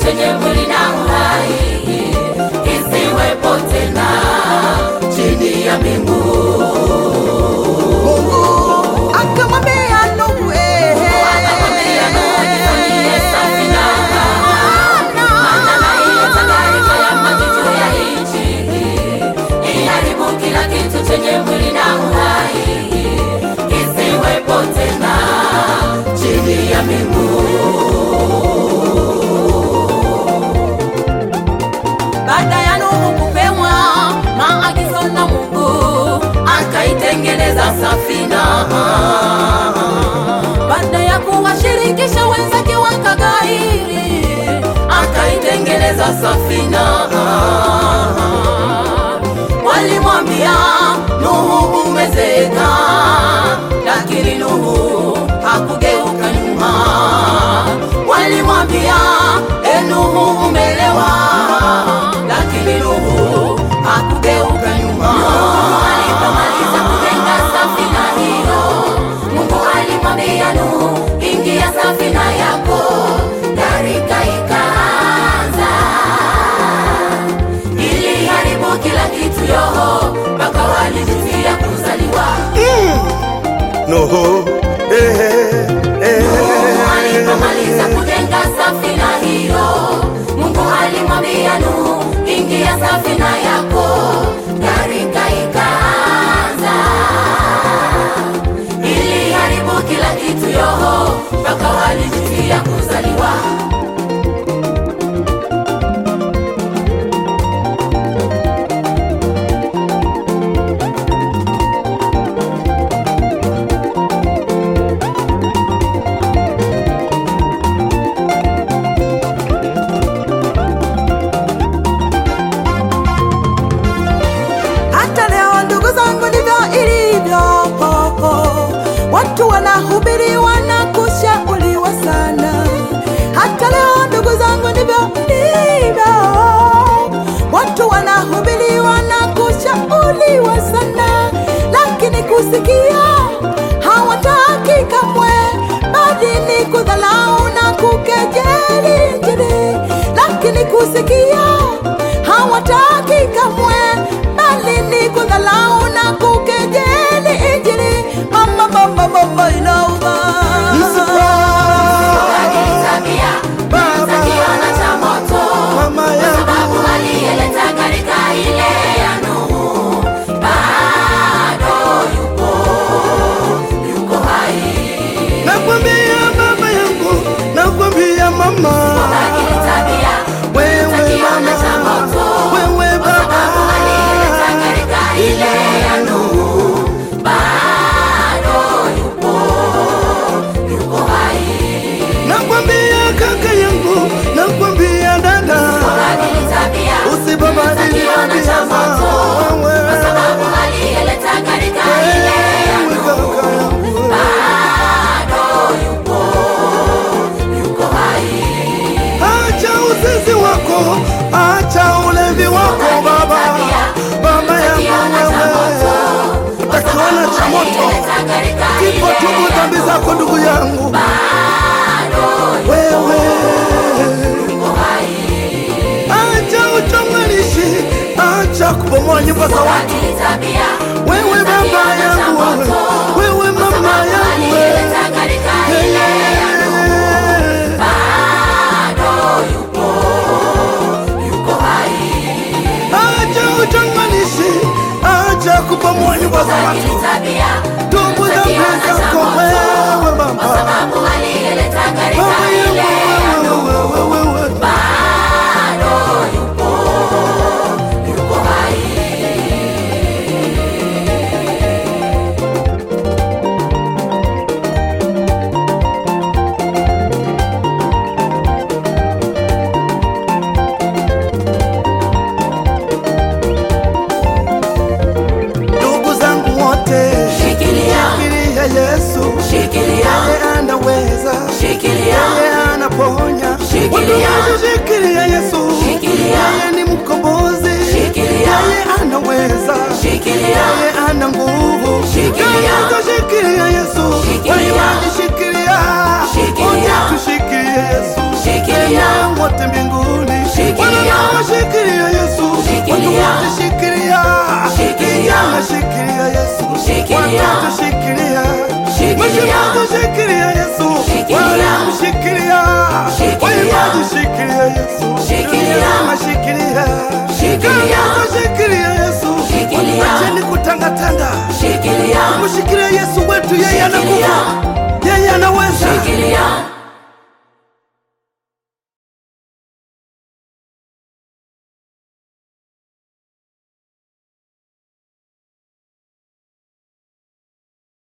chenye mwili na uhai kisiwepo tena chini ya mbingu. Mungu akamwambia Nuhu, eh, Akamwambia Nuhu, jifanyie safina, maana naileta gharika ya maji juu ya nchi, iharibu kila kitu chenye mwili na uhai kisiwepo tena chini ya mbingu. baada ya Nuhu kupewa maagizo na Mungu, akaitengeneza safina. Baada ya kuwashirikisha wenzake wakagairi, akaitengeneza safina. Walimwambia Nuhu, umezeeka, lakini Nuhu hakugeuka nyuma. Walimwambia e Nuhu, umelewa, lakini Nuhu hakugeuka nyuma. Alipomaliza kujenga safina hiyo, Mungu alimwambia Nuhu, ingia safina yako, gharika ikaanza iliharibu kila kitu yoho, mpaka walijutia kuzaliwa. Nuhu, eh, eh, Nuhu alipomaliza eh. kujenga safina hiyo, Mungu alimwambia Nuhu, ingia safina yako, gharika ikaanza. Iliharibu kila kitu yoho, mpaka walijutia kuzaliwa. hata leo ndugu zangu ndivyo ilivyo. Watu wanahubiri wanakushauriwa sana, hata leo ndugu zangu ndivyo ilivyo. Watu wanahubiri wanakushauriwa sana, lakini kusikia hawataki kamwe, bali ni kudhalau na kukejeli Injili, lakini kusikia hawataki kamwe, bali ni kudhalau na kukejeli Injili. Mama, mama, mama inauma. Badili tabia, Baba. kiona cha moto Mama yangu. sababu aliyeleta gharika ile ya Nuhu bado yupo, yuko hai. Nakwambia baba yangu, nakwambia mama, Badili tabia, wewe kiona cha mama, moto wewe baba, sababu aliyeleta gharika ile ya Nuhu bado yupo, yuko hai. nakwambia kaka yangu, nakwambia dada, Badili tabia, usibabadili kiona cha tabia moto wewe, kwa sababu aliyeleta gharika ile ya wewe Nuhu kaka yangu, bado yupo, yuko hai. acha uzinzi wako, acha ulevi wako baba, baba yangu wewe, utakiona cha moto, kipo tubu dhambi zako ndugu yangu, wewe acha uchonganishi, acha kubomoa nyumba za watu. Wewe baba yangu wewe, wewe mama yangu wewe, Eh, acha uchonganishi, acha kubomoa nyumba za watu. Tubu dhambi zako wewe mama, baba yangu wewe, wewe, wewe. shikilia Yesu, Shikilia. watoto shikilia, Shikilia. majimaji shikilia Yesu, Shikilia. walimu shikilia, Shikilia. waimbaji shikilia Yesu, Shikilia. dunia nzima shikilia, Shikilia. kanisa shikilia Yesu, Shikilia. acheni kutangatanga, Shikilia, mshikilie Yesu wetu, yeye ana Shikilia. nguvu, yeye anaweza. shikilia,